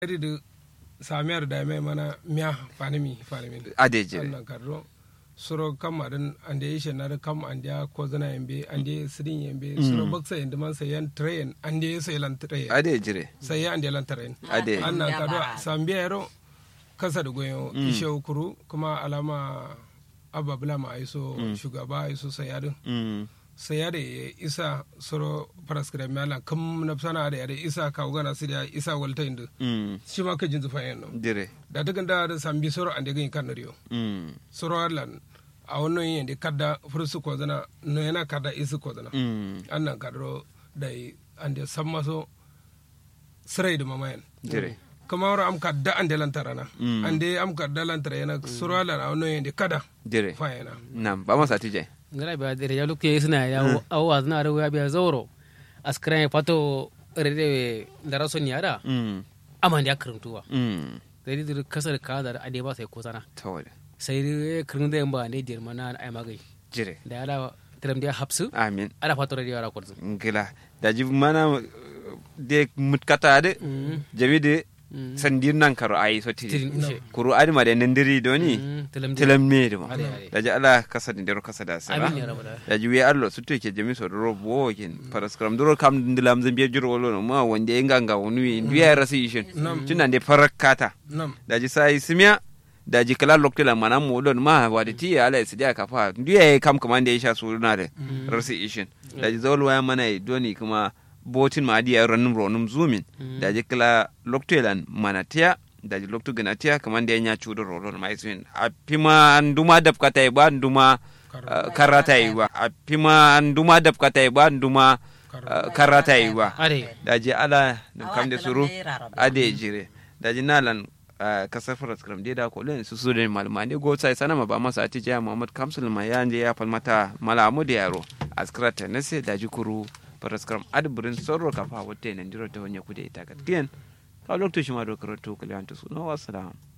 da samiyar da mai mana miya fanimi fanimi ade jire annan karro suro kam adan ande yishe na da kam ande ko zana yambe ande sidin yambe suro baksa yanda man sayan train ande sai lan train ade jire sai ande lan train ade annan karro sambiya yaro kasa da goyo ishe ukuru kuma alama abba bula ma aiso shugaba aiso sayadin mm sayade isa suro paraskira mala kam na sana da yare isa ka ugana sidia isa walta indu mm shi ma ka jinzu fayen no jire da ta ganda da sambi soro ande gani kan riyo mm soro lan a wannan yin da kadda fursu ko zana no yana kadda isu ko zana mm annan kadro da ande samma so sirai da mamayan jire kuma wara am kadda ande lantara na Mm. ande am kadda lantara yana soro lan a wannan yin da kada jire fayena nam ba masa tije ngara biya dere ya lukke suna ya awa zna ro ya biya zawro askran pato rede dara son yara mm aman ya karantuwa mm dare dir kasar ka da ade ba sai ko sana tawale sai dai kirin da ba ne dir mana ai magai jire da ala tiram da hapsu amin ala pato rede yara kurzu ngila daji mana de mutkata de jabi de sandir nan karo ayi so tiri tirin ishe kuru adi ma de nendiri doni tilam tilam me ma Ade, ade. daji ala kasa de dero kasa da sara amin ya rabu da daji wi allo sutto ke jami so doro bo kin paraskram doro kam ndilam zambiye juro wolo no ma wonde nganga wonu ndiya rasi ishin tunan de farakata nam daji sai simya daji kala loktela mana mu don ma wadi ti ala sidia ka fa ndiye kam kamande isha suruna de rasi ishin daji zawol waya mana e doni kuma botin ma adi ranum ronum zumin daji kala loktelan mana tiya daji loktu gana tiya kamande nya chudo rolon ma isin a pima nduma dap kata ba nduma uh, karata yi ba a pima nduma dap kata ba nduma uh, karata yi ba ade daji ala dum kamde suru ade jire daji nalan uh, kasar faras kram de da ko len su su de malma ne go sai sanama ba masa ati ja muhammad kamsul ma ya je ya falmata mala amu da yaro askrata nase daji kuru faras kram adburin sorro ka fa wote nan diro ta wonya kude ita kat kien ka lokto shi ma do karoto kaliyantu su no wassalam